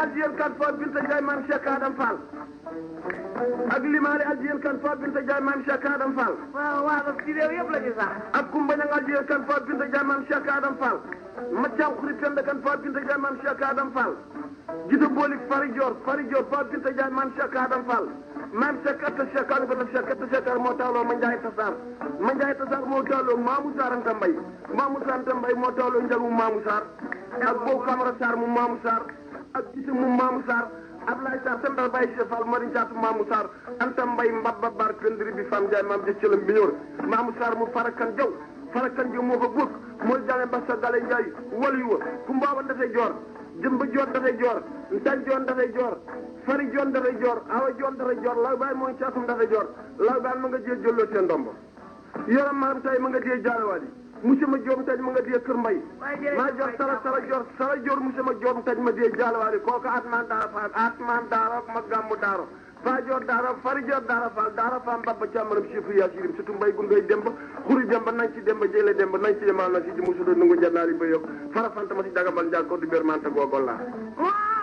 addiyen kan fo binta Ndiaye maam Cheikh Adam Fall ak limaale addiyen kan fo binta Ndiaye maam Cheikh Adam Fall waaw waaw ci réew yëpp la ñu sax. ak Kumba Ñang addiyen kan fo binta Ndiaye maam Cheikh Adam Fall Mathiam Xuri Penda kan fo binta Ndiaye maam Cheikh Adam Fall Jida Bolik Fari Dior Fari Dior fo binta Ndiaye maam Cheikh Adam Fall maam Cheikh atta Cheikh Adam Fall Cheikh atta Cheikh moo tawloo ma Ndiaye Tassar ma Ndiaye Tassar moo tawloo Mamou Sarr Anta Mbaye Mamou Sarr Anta Mbaye moo tawloo njagu Mamou Sarr ak boobu Camara Sarr mu Mamou Sarr ak gisi mu Mamou Sarr Ablaye Sarr sendal Baye Cheikh Fall Mari Jaatu Mamou Sarr Anta Mbaye mbabba bar pendri bi Fam Ndiaye maam jëccalam bi ñëw Mamou Sarr mu farakan jaw farakan jaw moo ko góog mooy jale mbassa gale Ndiaye walu wa ku mbaaban dafay joor jëmba joor dafay joor ntan joon dafay joor fari joon dafay joor awa joon dafay joor law baay mooy caatum dafay joor law baay ma nga jee jëlloo seen ndombo yoram maam tay ma nga jee jaarawaat yi monsieur ma joom taj ma nga dee kër mbay maa jor sara sara jor sara jor monsieur ma joom taj ma dee jaarawaat yi kooku atman daara faal atman daara ma gàmmu daaro faa jor daara fari jor daara faal daara faam babba càmmaram chiffre yaa sirim surtout mbay gu ngay demba xuri demba nañ ci demba jële demba nañ ci demal na si ji musudo nungu jannaari ba yokk fara fanta ma si dagabal njaag ko du bér manta googol laa